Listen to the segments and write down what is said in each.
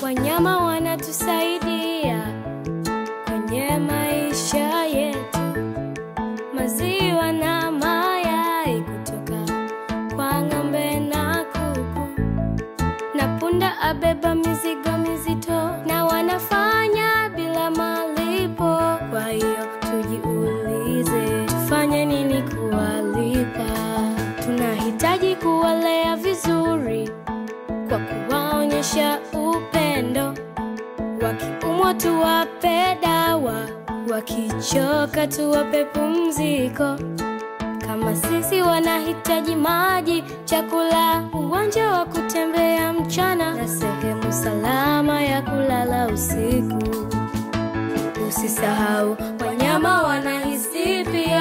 Wanyama wanatusaidia kwenye maisha yetu, maziwa na mayai kutoka kwa ng'ombe na kuku, na punda abeba mizigo mizito, na wanafanya bila malipo. Kwa hiyo tujiulize, tufanye nini kuwalipa? Tunahitaji kuwalea vizuri kwa kuwaonyesha upendo. Wakiumwa tuwape dawa, wakichoka tuwape pumziko. Kama sisi wanahitaji maji, chakula, uwanja wa kutembea mchana na sehemu salama ya kulala usiku. Usisahau wanyama wanahisi pia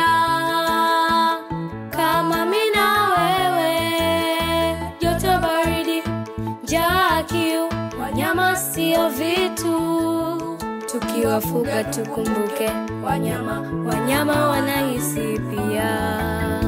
kama mimi na wewe, joto, baridi, njaa, kiu. Wanyama sio vitu, tukiwafuga tukumbuke wanyama, wanyama wanahisi pia.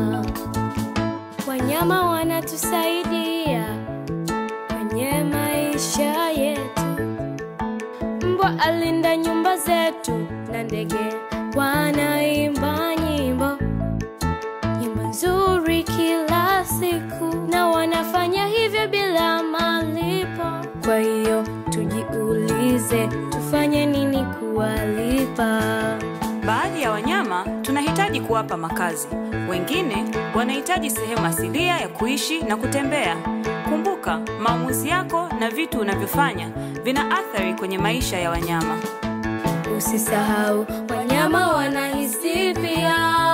Wanyama wanatusaidia kwenye maisha yetu. Mbwa alinda nyumba zetu na ndege wanaimba nyimbo nyimbo nzuri kila siku, na wanafanya hivyo bila malipo. Kwa hiyo tujiulize, tufanye nini kuwalipa? Baadhi ya wanyama tunahitaji kuwapa makazi, wengine wanahitaji sehemu asilia ya kuishi na kutembea. Kumbuka, maamuzi yako na vitu unavyofanya vina athari kwenye maisha ya wanyama. Usisahau wanyama wanahisi pia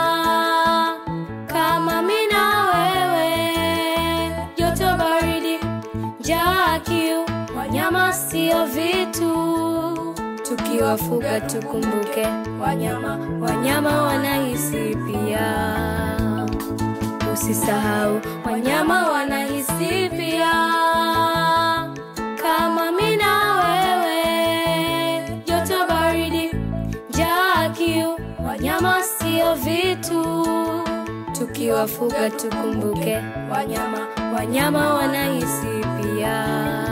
kama mimi na wewe, joto, baridi, njaa, kiu. Wanyama sio vitu, tukiwafuga tukumbuke wanyama, wanyama wanahisi pia. Usisahau wanyama wanahisi pia kama mimi na wewe, joto, baridi, njaa, kiu. Wanyama sio vitu, tukiwafuga tukumbuke wanyama, wanyama wanahisi pia.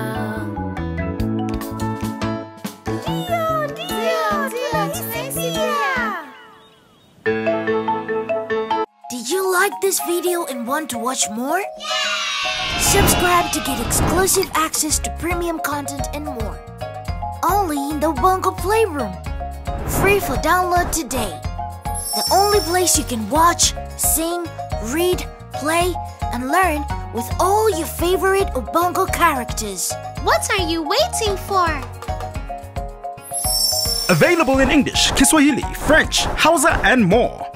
Did you like this video and want to watch more? Subscribe to get exclusive access to premium content and more. Only in the Bongo Playroom. Free for download today. The only place you can watch, sing, read, play, and learn with all your favorite Ubongo characters. What are you waiting for? Available in English, Kiswahili, French, Hausa, and more.